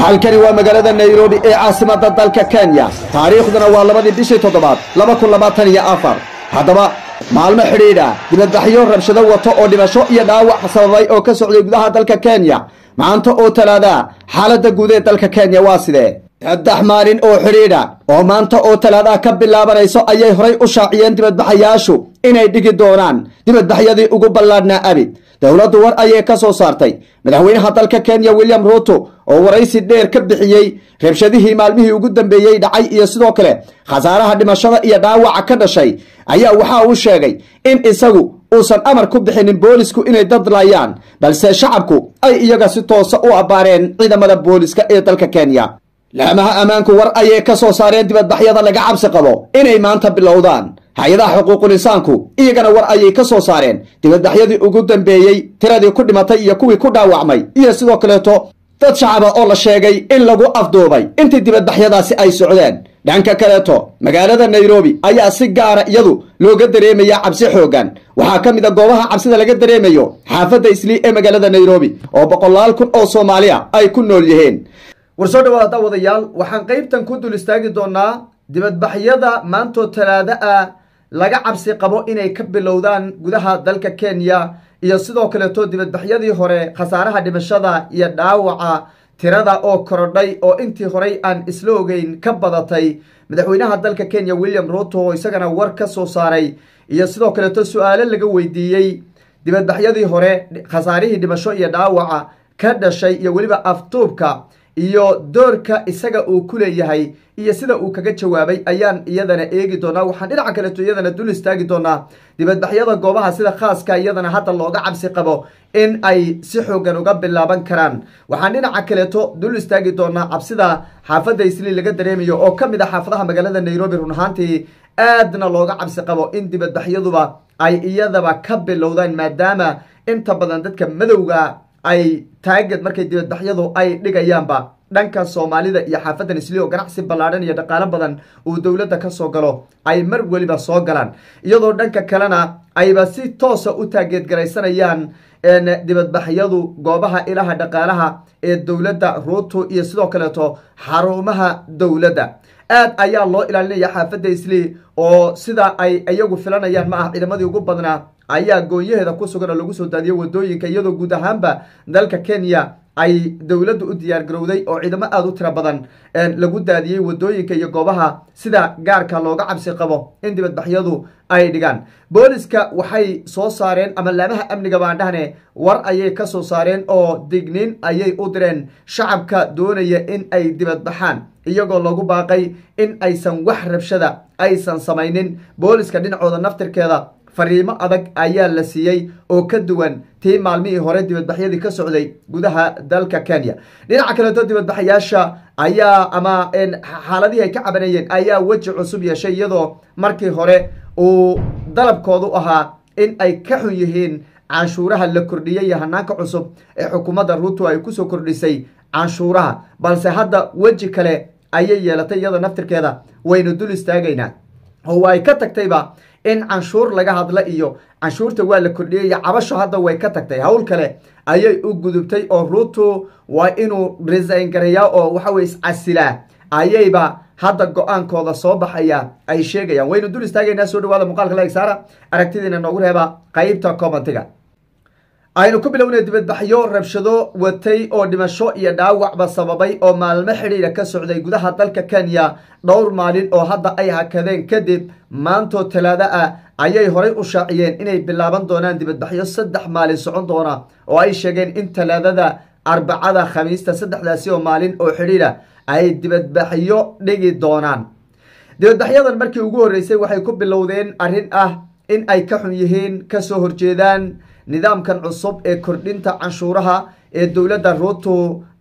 halkani waa magaalada nairobi ee caasimadda dalka kenya taariikhduna waa labadii bishii toddobaad laba kun labaatan iyo afar haddaba maalmo xidhiidha dibadbaxyo rabshado wato oo dhimasho iyo dhaawac sababay oo ka socday gudaha dalka kenya maanta oo talaada xaaladda guud ee dalka kenya waa sidee saddex maalin oo xidhiidha oo maanta oo talaada ka bilaabanayso ayay horay u shaaciyeen dibadbaxayaashu inay dhigi doonaan dibadbaxyadii ugu ballaadhnaa abid dowladdu war ayay ka soo saartay madaxweynaha dalka kenya william ruuto oo waraysi dheer ka bixiyey rabshadihii maalmihii ugu dambeeyey dhacay iyo sidoo kale khasaaraha dhimashada iyo dhaawaca ka dhashay ayaa waxa uu sheegay in isagu uusan amar ku bixinin boolisku inay dad laayaan balse shacabku ay iyaga si toosa u abbaareen ciidamada booliska ee dalka kenya laamaha ammaanku war ayay ka soo saareen dibadbaxyada laga cabsi qabo inay maanta bilowdaan hay-adaha xuquuqul insaanku iyagana war ayay ka soo saareen dibadbaxyadii ugu dambeeyey tiradii ku dhimatay iyo kuwii ku dhaawacmay iyo sidoo kaleeto dad shacaba oo la sheegay in lagu afduubay intii dibadbaxyadaasi ay socdeen dhanka kaleeto magaalada nairobi ayaa si gaara iyadu looga dareemaya cabsi xoogan waxaa ka mid a goobaha cabsida laga dareemayo xaafadda islii ee magaalada nairobi oo boqolaal kun oo soomaaliya ay ku nool yihiin war soo dhawaada wadayaal waxaan qaybtan ku dul istaagi doonaa dibadbaxyada maantoo talaado ah laga cabsi qabo inay ka bilowdaan gudaha dalka kenya iyo sidoo kaleeto dibadbaxyadii hore khasaaraha dhimashada iyo dhaawaca tirada oo korodhay oo intii horey aan isla ogeyn ka badatay madaxweynaha dalka kenya william ruto oo isagana war ka soo saaray iyo sidoo kaleeto su-aalo laga weydiiyey dibadbaxyadii hore khasaarihii dhimasho iyo dhaawaca ka dhashay iyo weliba aftuubka iyo doorka isaga uu ku leeyahay iyo sida uu kaga jawaabay ayaan iyadana eegi doonaa waxaan dhinaca kaleeto iyadana dul istaagi doonaa dibadbaxyada goobaha sida khaaska iyadana hadda looga cabsi qabo in ay si xoogan uga bilaaban karaan waxaan dhinaca kaleeto dul istaagi doonaa cabsida xaafadda islii laga dareemayo oo ka mid a xaafadaha magaalada nairobi run ahaantii aadna looga cabsi qabo in dibadbaxyaduba ay iyadaba ka bilowdaan maadaama inta badan dadka madowga ay taagad markay dibadbaxyadu ay dhigayaanba dhanka soomaalida iyo xaafadan isli oo ganacsi ballaadhan iyo dhaqaalo badan uu dowladda ka soo galo ay mar weliba soo galaan iyadoo dhanka kalena ayba si toosa u taageedgaraysanayaan dibadbaxyadu goobaha ilaha dhaqaalaha ee dowladda ruuto iyo sidoo kaleeto xarumaha dowladda aad ayaa loo ilaalinaya xaafadda isli oo sida ay iyagu filanayaan ma ah ciidamadii ugu badnaa ayaa goonyaheeda ku sugan oo lagu soo daadiyay wadooyinka iyadoo guud ahaanba dalka kenya ay dowladdu u diyaar garowday oo ciidamo aada u tiro badan lagu daadiyey wadooyinka iyo goobaha sida gaarka looga cabsi qabo in dibadbaxyadu ay dhigaan booliska waxay soo saareen ama laamaha amniga baan dhahne war ayay ka soo saareen oo digniin ayay u direen shacabka doonaya in ay dibadbaxaan iyagoo lagu baaqay in aysan wax rabshada aysan samaynin booliska dhinacooda naftirkeeda fariimo adag ayaa la siiyey oo ka duwan tii maalmihii hore dibadbaxyadii ka socday gudaha dalka kenya dhinaca kaleeto dibadbaxayaasha ayaa ama xaaladihii ay ka cabanayeen ayaa weji cusub yeeshay iyadoo markii hore uu dalabkoodu ahaa in ay ka xun yihiin canshuuraha la kordhiyey iyo hanaanka cusub ee xukuumadda ruuto ay kusoo kordhisay canshuuraha balse hadda weji kale ayay yeelatay iyada naftirkeeda waynu dul istaagaynaa oo ay ka tagtayba in canshuur laga hadla iyo canshuurta waa la kordhiyey iyo cabasho hadda way ka tagtay howl kale ayay u gudubtay oo ruuto waa inuu resign gareeyaa oo waxaweye iscasilaa ayayba hadda go-aankooda soo baxaya ay sheegayaan waynu dul istaagaynaa soo dhawaada muuqaalka laeg saara aragtidiina noogu reeba qeybta commentiga aynu ku bilownay dibadbaxyo rabshado watay oo dhimasho iyo dhaawacba sababay oo maalmo xidhiidha ka socday gudaha dalka kenya dhowr maalin oo hadda ay hakadeen kadib maantoo talaado ah ayay horay u shaaciyeen inay bilaaban doonaan dibadbaxyo saddex maalin socon doona oo ay sheegeen in talaadada arbacada khamiista saddexdaasi oo maalin oo xidhiidha ay dibadbaxyo dhigi doonaan dibadbaxyadan markii ugu horreysay waxay ku bilowdeen arrin ah in ay ka xun yihiin kasoo horjeedaan nidaamkan cusub ee kordhinta canshuuraha ee dowladda ruuto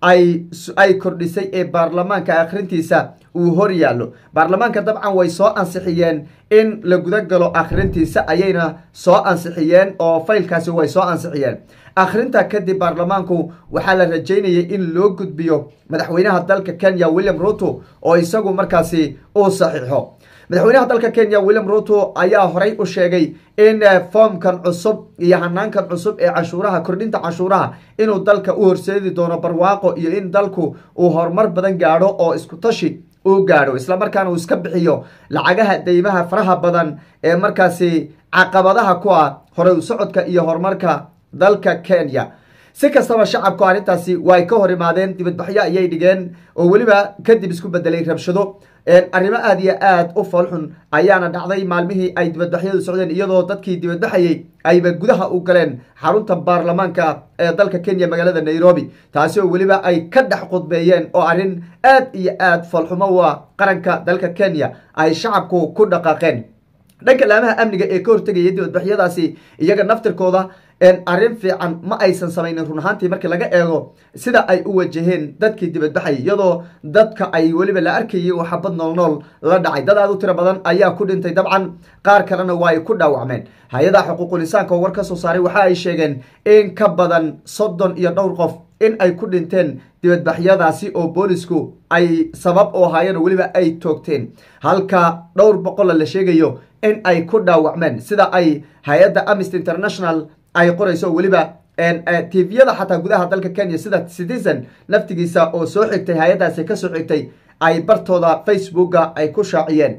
ay kordhisay ee baarlamaanka akhrintiisa uu hor yaallo baarlamaanka dabcan way soo ansixiyeen in la guda galo akhrintiisa ayayna soo ansixiyeen oo faylkaasi way soo ansixiyeen akhrinta kadib baarlamaanku waxaa la rajaynayay in loo gudbiyo madaxweynaha dalka kenya william ruto oo isagu markaasi uu saxiixo madaxweynaha dalka kenya william ruto ayaa horey u sheegay in foomkan cusub iyo hanaankan cusub ee cashuuraha kordhinta cashuuraha inuu dalka u horseedi doono barwaaqo iyo in dalku uu horumar badan gaadho oo isku tashi uu gaadho islamarkaana uu iska bixiyo lacagaha deymaha faraha badan ee markaasi caqabadaha ku ah horey u socodka iyo horumarka dalka kenya si kastaba shacabku arrintaasi way ka hor imaadeen dibadbaxyo ayay dhigeen oo weliba kadib isku bedelay rabshado arrimo aada iyo aada u foolxun ayaana dhacday maalmihii ay dibadbaxyadu socdeen iyadoo dadkii dibadbaxayey ayba gudaha u galeen xarunta baarlamaanka ee dalka kenya magaalada nairobi taasi oo weliba ay ka dhex qudbeeyeen oo arrin aad iyo aada foolxumo u ah qaranka dalka kenya ay shacabku ku dhaqaaqeen dhanka laamaha amniga ee ka hortegaya dibadbaxyadaasi iyaga naftirkooda arrin fiican ma aysan samaynin run ahaantii markii laga eego sida ay u wajaheen dadkii dibadbaxay iyadoo dadka ay weliba la arkayay oo xabad noolnool la dhacay dad aad u tiro badan ayaa ku dhintay dabcan qaar kalena waa ay ku dhaawacmeen hay-adaha xuquuqul insaanka oo war ka soo saaray waxa ay sheegeen in ka badan soddon iyo dhowr qof in ay ku dhinteen dibadbaxyadaasi oo boolisku ay sabab u ahaayeen oo weliba ay toogteen halka dhowr boqola la sheegayo in ay ku dhaawacmeen sida ay hay-adda amnesty international ay qorayso weliba tviyada xataa gudaha dalka kenya sida citizen naftigiisa oo soo xigtay hay-addaasi ka soo xigtay ay bartooda facebooka ay ku shaaciyeen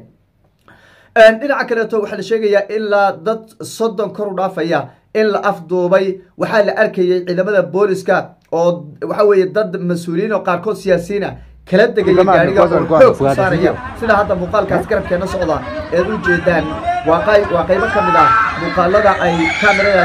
dhinaca kaleeto waxaa la sheegayaa ilaa dad soddon kor u dhaafaya in la afduubay waxaa la arkayay ciidamada booliska oo waxa weeye dad mas-uuliyiin oo qaarkood siyaasiyiina kala degaya gaariga oo xoog ku saaraya sida hadda muuqaalkaas garabkeena socda eed u jeedaan waa waa qaybo ka mid ah muuqaalada ay kamerada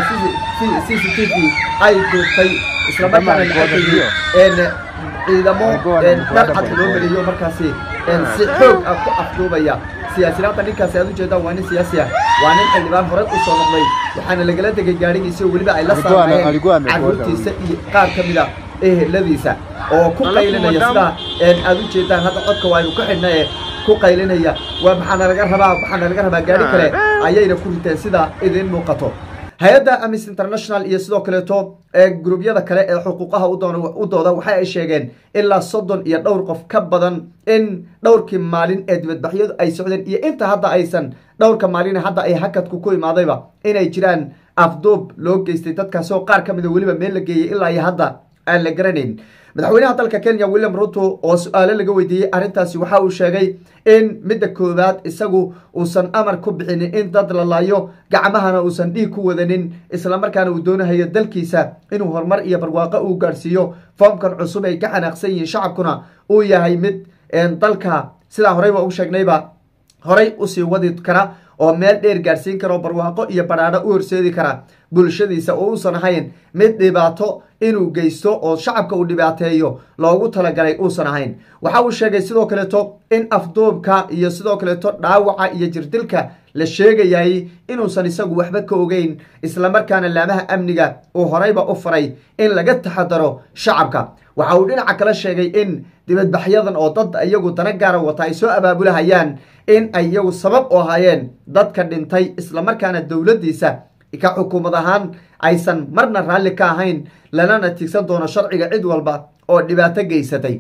c c t v ay duubtay islamarkaana la arkayay ciidamo dharcad loo meliyo markaasi si xoog ah ku afduubaya siyaasinaanta ninkaasi aad ujeedaan waa nin siyaasi ah waa nin xildhibaan horey u soo noqday waxaana lagala degay gaarigiisa oo weliba ay la saarayeen caruurtiisa iyo qaar ka mid a eheladiisa oo ku qaylinaya sida aad u jeedaan hadda codka waaynu ku xidhna ee ku qaylinaya waa maxaana laga rabaa maxaana laga rabaa gaari kale ayayna ku riteen sida idiin muuqato hay-adda amnesty international iyo sidoo kaleeto gruubyada kale ee xuquuqaha u dooda waxa ay sheegeen ilaa soddon iyo dhowr qof ka badan in dhowrkii maalin ee dibadbaxyadu ay socdeen iyo inta hadda aysan dhowrka maalin hadda ay hakadku ku imaadayba inay jiraan afduub loo geystay dadkaasoo qaar ka mida weliba meel la geeyay ilaa iyo hadda aan la garanayn madaxweynaha dalka kenya william ruto oo su-aalo laga weydiiyey arrintaasi waxa uu sheegay in midda koowaad isagu uusan amar ku bixinin in dad la laayo gacmahana uusan dhiig ku wadanin islamarkaana uu doonahayo dalkiisa inuu horumar iyo barwaaqo uu gaadhsiiyo foomkan cusub ay ka xanaaqsan yihiin shacabkuna uu yahay mid dalka sidaa horeyba u sheegnayba horay usii wadi kara oo meel dheer gaadhsiin kara oo barwaaqo iyo badhaadho u horseedi kara bulshadiisa oo uusan ahayn mid dhibaato inuu geysto oo shacabka uu dhibaateeyo loogu talagalay uusan ahayn waxa uu sheegay sidoo kaleeto in afduubka iyo sidoo kaleeto dhaawaca iyo jirdilka la sheegayay inuusan isagu waxba ka ogeyn islamarkaana laamaha amniga uu horeyba u faray in laga taxadaro shacabka waxa uu dhinaca kale sheegay in dibadbaxyadan oo dad iyagu dana gaara wata ay soo abaabulahayaan in ay iyagu sabab u ahaayeen dadka dhintay islamarkaana dowladdiisa ka xukuumad ahaan aysan marna raalli ka ahayn lanana tigsan doono sharciga cid walba oo dhibaato geysatay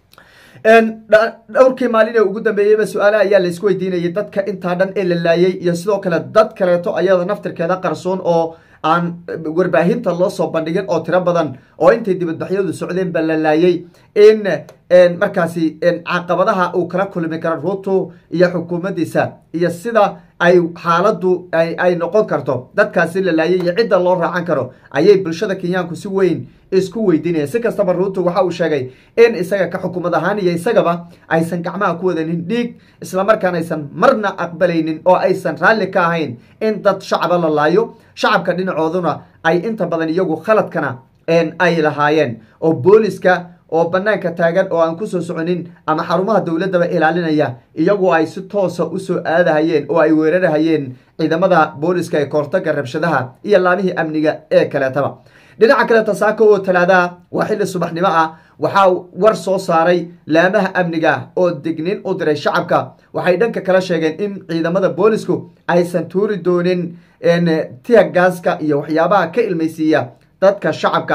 dhowrkii maalin ee ugu dambeeyeyba su-aale ayaa laysku weydiinayay dadka intaa dhan ee la laayay iyo sidoo kale dad kaleeto ayada naftirkeeda qarsoon oo aan warbaahinta loo soo bandhigin oo tiro badan oo intay dibadbaxyadu socdeen ba la laayay in markaasi caqabadaha uu kala kulmi karo ruto iyo xukuumaddiisa iyo sida ay xaaladdu ay noqon karto dadkaasi la laayay iyo cidda loo raacan karo ayay bulshada kenyaanku si weyn isku weydiinayeen si kastaba ruto waxa uu sheegay in isaga ka xukuumad ahaan iyo isagaba aysan gacmaha ku wadanin dhiig islamarkaana aysan marna aqbalaynin oo aysan raalli ka ahayn in dad shacaba la laayo shacabka dhinacooduna ay inta badan iyagu khaladkana ay lahaayeen oo booliska oo banaanka taagan oo aan kusoo soconin ama xarumaha dowladdaba ilaalinaya iyagu ay si toosa usoo aadahayeen oo ay weerarahayeen ciidamada booliska ee koortaga rabshadaha iyo laamihii amniga ee kaleetaba dhinaca kaleeta saako oo talaadaha waa xilli subaxnimo ah waxaa war soo saaray laamaha amniga oo dignin u diray shacabka waxay dhanka kala sheegeen in ciidamada boolisku aysan tuuri doonin tiya gaaska iyo waxyaabaha ka ilmaysiiya dadka shacabka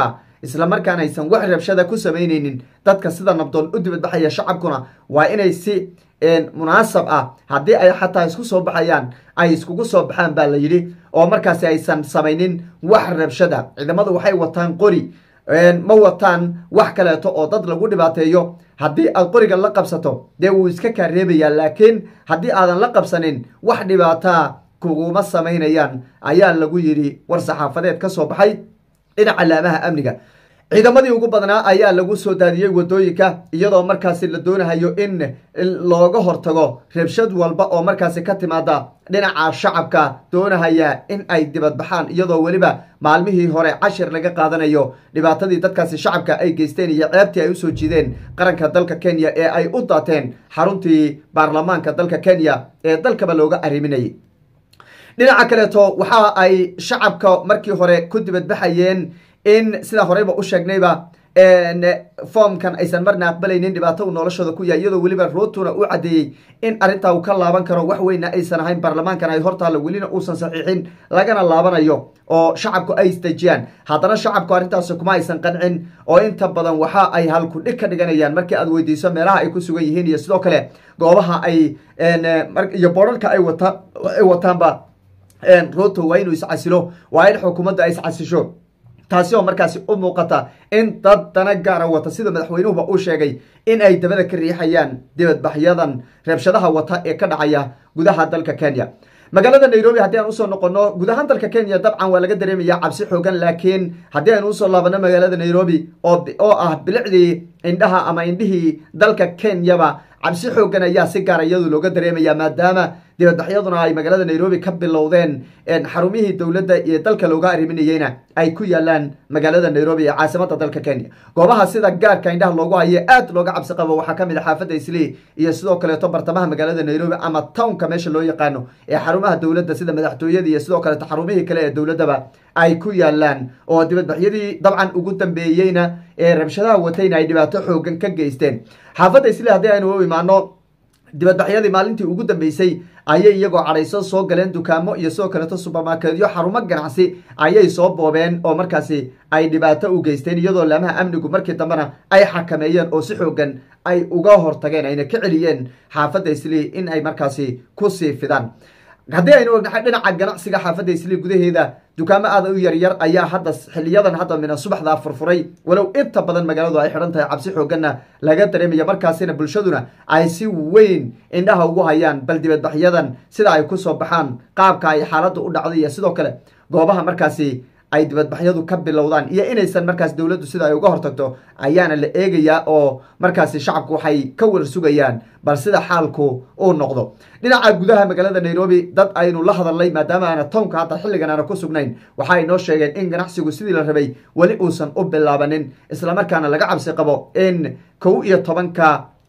islamarkaana aysan wax rabshada ku samaynaynin dadka sida nabdoon u dibadbaxaya shacabkuna waa inay si munaasab ah haddii ay xataa isku soo baxayaan ay iskugu soo baxaan baa la yidhi oo markaasi aysan samaynin wax rabshada ciidamadu waxay wataan qori ma wataan wax kaleeto oo dad lagu dhibaateeyo haddii aad qoriga la qabsato dee wuu iska kaa reebayaa laakiin haddii aadan la qabsanin wax dhibaataa kuguma samaynayaan ayaa lagu yidhi war saxaafadeed ka soo baxay dhinaca laamaha amniga ciidamadii ugu badnaa ayaa lagu soo daadiyey wadooyinka iyadoo markaasi la doonahayo in looga hortago rabshad walba oo markaasi ka timaada dhinaca shacabka doonahaya in ay dibadbaxaan iyadoo weliba maalmihii hore cashir laga qaadanayo dhibaatadii dadkaasi shacabka ay geysteen iyo ceebtii ay usoo jiideen qaranka dalka kenya ee ay u daateen xaruntii baarlamaanka dalka kenya ee dalkaba looga arriminayay dhinaca kaleeto waxa ay shacabka markii hore ku dibadbaxayeen in sidaa horeyba u sheegnayba foomkan aysan marna aqbalaynin dhibaato uu noloshooda ku yahay iyadoo weliba ruutuna u caddeeyey in arrintaa uu ka laaban karo wax weyna aysan ahayn baarlamaankan ay hortaalla welina uusan saxiixin lagana laabanayo oo shacabku ay isdejiyaan haddana shacabku arrintaasi kuma aysan qancin oo inta badan waxa ay halkudhig ka dhiganayaan markii aad weydiiso meelaha ay ku sugan yihiin iyo sidoo kale goobaha ay iyo boorarka ay wata ay wataanba ruto waa inuu iscasilo waa in xukuumadda ay iscasisho taasi oo markaasi u muuqata in dad dana gaara wata sida madaxweynuhuba uu sheegay in ay dabada ka riixayaan dibadbaxyadan reebshadaha wata ee ka dhacaya gudaha dalka kenya magaalada nairobi haddii aan usoo noqono guud ahaan dalka kenya dabcan waa laga dareemaya cabsi xoogan laakiin haddii aynu usoo laabano magaalada nairobi oo ah bilicdii indhaha ama indhihii dalka kenyaba cabsi xoogan ayaa si gaara iyadu looga dareemaya maadaama dibadbaxyaduna ay magaalada nairobi ka bilowdeen xarumihii dowladda iyo dalka looga arriminayeyna ay ku yaalaan magaalada nairobi ee caasimada dalka kenya goobaha sida gaarka indhaha loogu haye aad looga cabsi qabo waxaa kamid a xaafadda islii iyo sidoo kaleeto bartamaha magaalada nairobi ama townka meesha loo yaqaano ee xarumaha dowladda sida madaxtooyada iyo sidoo kaleeto xarumihii kale ee dowladdaba ay ku yaalaan oo dibadbaxyadii dabcan ugu dambeeyeyna ee rabshadaha watayna ay dhibaato xoogan ka geysteen xaafadda islii haddii aynu u imaano dibadbaxyadii maalintii ugu dambeysay ayay iyagoo cadhayso soo galeen dukaamo iyo sidoo kaleeto subermarketyo xarumo ganacsi ayay soo boobeen oo markaasi ay dhibaato u geysteen iyadoo laamaha amnigu markii dambena ay xakameeyeen oo si xoogan ay uga hortageen ayna ka celiyeen xaafadda islii in ay markaasi kusii fidaan haddii aynu ognahay dhinaca ganacsiga xaafadda islii gudaheeda dukaamo aada u yaryar ayaa hadda xiliyadan hadda mina subaxdaa furfuray walow inta badan magaaladu ay xidhan tahay cabsi xooganna laga dareemaya markaasina bulshaduna ay si weyn indhaha ugu hayaan bal dibadbaxyadan sida ay kusoo baxaan qaabka ay xaaladda u dhacday iyo sidoo kale goobaha markaasi ay dibadbaxyadu ka bilowdaan iyo inaysan markaas dowladdu sida ay uga hortagto ayaana la eegayaa oo markaasi shacabku waxay ka war sugayaan bal sida xaalku uu noqdo dhinaca gudaha magaalada nairobi dad aynu la hadalnay maadaama aana townka hadda xilligan aana ku sugnayn waxa ay noo sheegeen in ganacsigu sidii la rabay weli uusan u bilaabanin islamarkaana laga cabsi qabo in kow iyo tobanka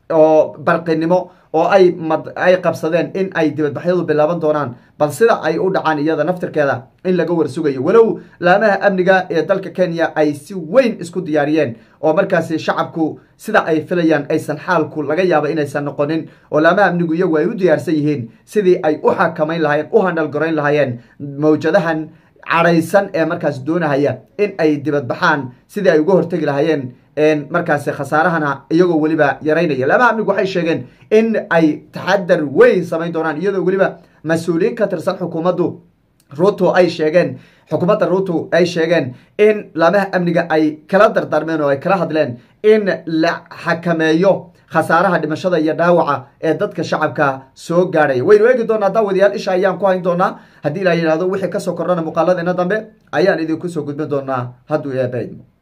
oo barqinimo oo ay ay qabsadeen in ay dibadbaxyadu bilaaban doonaan bal sida ay u dhacaan iyada naftirkeeda in laga warsugayo walow laamaha amniga ee dalka kenya ay si weyn isku diyaariyeen oo markaasi shacabku sida ay filayaan aysan xaalku laga yaaba inaysan noqonin oo laamaha amnigu iyagu ay u diyaarsan yihiin sidii ay u xakamayn lahaayeen u handhalgorayn lahaayeen mawjadahan cadhaysan ee markaas doonahaya in ay dibadbaxaan sidii ay uga hortegi lahaayeen markaasi khasaarahana iyagoo weliba yaraynaya laamaha amnigu waxay sheegeen in ay taxadar weyn samayn doonaan iyadoo weliba mas-uuliyiin ka tirsan xukuumaddu ruto ay sheegeen xukuumadda ruto ay sheegeen in laamaha amniga ay kala dardaarmeen oo ay kala hadleen in la xakameeyo khasaaraha dhimashada iyo dhaawaca ee dadka shacabka soo gaadhaya waynu eegi doonaa daawadayaal isha ayaan ku hayn doonaa haddii la yidhahdo wixii kasoo kordhana muuqaaladeena dambe ayaan idinku soo gudbin doonaa hadduu eebaydmo